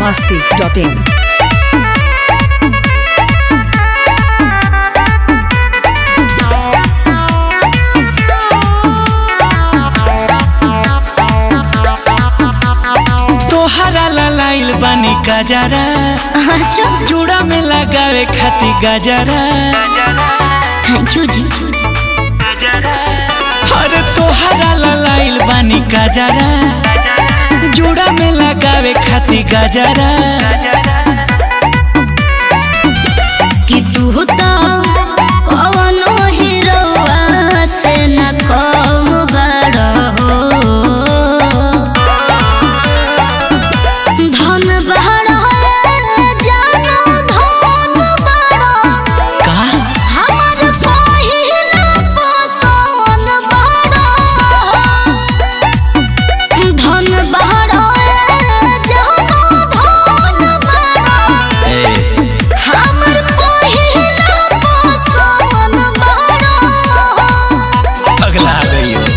masti.in. तोहरा लाइल बानी गजरा अच्छा जुड़ा में लगावे खाती गजरा थैंक यू जी अरे तोहरा लाइल बानी गजरा जुड़ा में लगावे खाती गजरा कि तू तो कवनो हीरोआ से न कम बड़ हो धन बड़ जानो धन बड़ का हमर पहिला पसोन बड़ धन बड़ जानो धन बड़ ए, हमर पहिला पसंद बड़ा पगला गई हो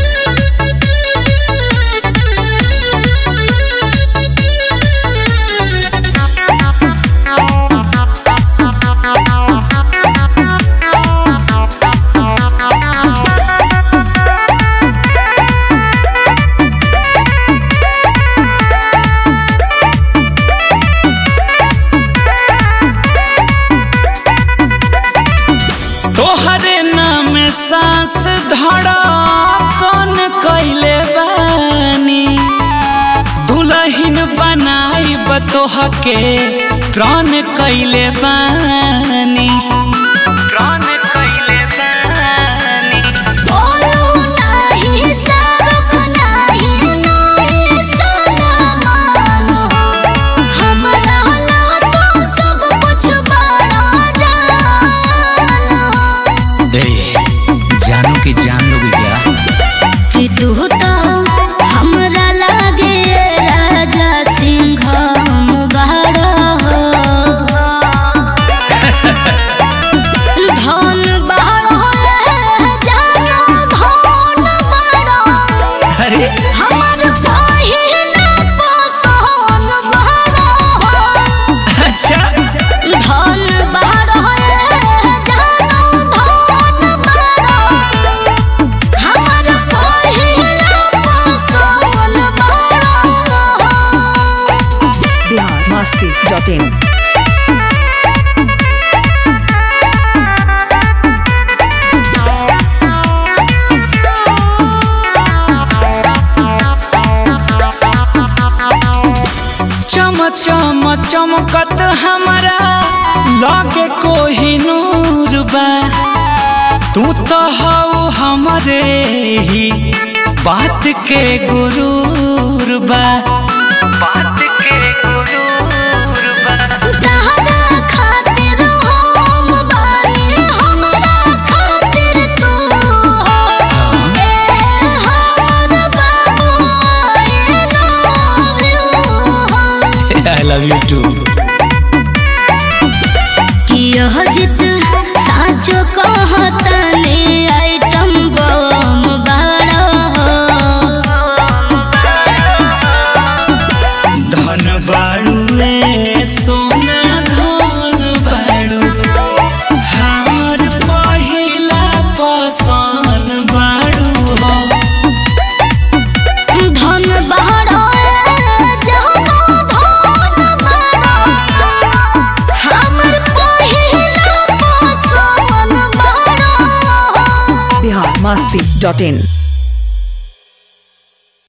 तोहरे नाम सांस धड़ा कौन कैले बानी दुलहिन बनाई बतोह के प्राण कैले बानी प्राण कैले बानी बोलू नाही सरुक नाही नाही सलामान हमरा ला तो सब कुछ बड़ा जान ए, जानो कि जान लोगे क्या कि तू तो हमरा लागे राजा सिंह बड़ा हो धन बड़ा जानो धन बड़ा अरे हमर पहिला पसंद बड़ा हो अच्छा धन बड़ा जानो धन बड़ा हमर पहिला पसंद बड़ा Bihar masti.in. चम चम चमकत हमारा लागे कोही नूर बा तू तो हऊ हमरे ही बात के गुरूर बा बात के गुरूर बा तहरा खातिर हम बानी हमरा खातिर तू हो ए हमर बाबू I love you I love you too कि यह जित साचो कहतने आइटम बम बड़ा हो धन बाड़ू में सोना धन बाड़ू हमार पहिला पसंद बाड़ू हो धन बड़ा जानो धन बड़ा हमर पहिला पसंद बड़ा Bihar masti.in.